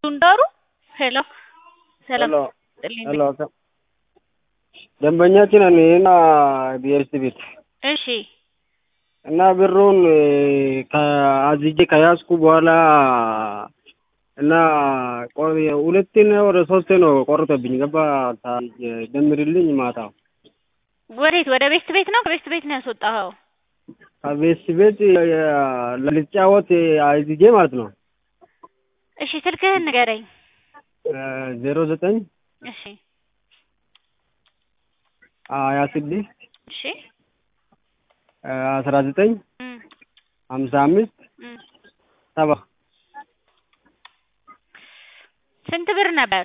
ሱንዳሩ ሄሎ ሰላም ሄሎ ጥልኝ ሄሎ ደንበኛችን ነን እና ቢኤስ ቤት እሺ እና ብሩን ከአዝጄ ከያዝኩ በኋላ እና ቆ- ሁለቴ ነው ወደ ሶስቴ ነው ቆርጦብኝ ገባ ደምርልኝ ማታ ወዴት ወደ ቤስት ቤት ነው ከቤስት ቤት ነው ያስወጣኸው ከቤስ ቤት ልጫወት አዝጄ ማለት ነው እሺ ስልክህን ንገረኝ ዜሮ ዘጠኝ እሺ ሀያ ስድስት እሺ አስራ ዘጠኝ እም ሀምሳ አምስት እም ሰባ ስንት ብር ነበር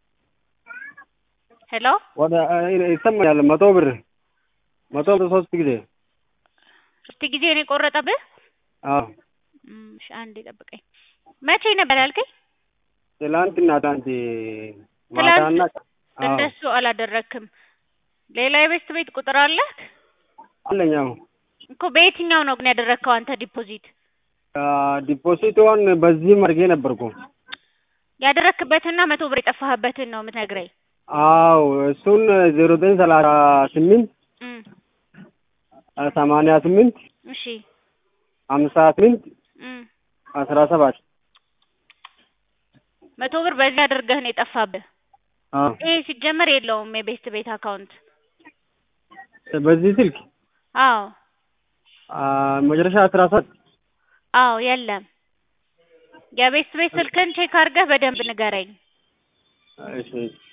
ሄሎ ወደ ይሰማኛል መቶ ብር መቶ ብር ሶስት ጊዜ ሶስት ጊዜ ነው የቆረጠብህ አዎ እም እሺ አንዴ ጠብቀኝ መቼ ነበር ያልከኝ ትላንትና ትላንት ማታና አዎ እንደሱ አላደረክም ሌላ የቤስት ቤት ቁጥር አለህ አለኝ አዎ እኮ በየትኛው ነው ግን ያደረግከው አንተ ዲፖዚት ዲፖዚቷን በዚህም አድርጌ ነበርኩ ያደረክበትና መቶ ብር የጠፋህበትን ነው የምትነግረኝ አዎ እሱን ዜሮ ዘጠኝ ሰላሳ ስምንት እም ሰማንያ ስምንት እሺ ሀምሳ ስምንት እም አስራ ሰባት መቶ ብር በዚህ አድርገህ ነው የጠፋብህ አዎ ይሄ ሲጀመር የለውም የቤስት ቤት አካውንት በዚህ ስልክ አዎ መጨረሻ አስራ ሰባት አዎ የለም የቤስት ቤት ስልክህን ቼክ አድርገህ በደንብ ንገረኝ እሺ እሺ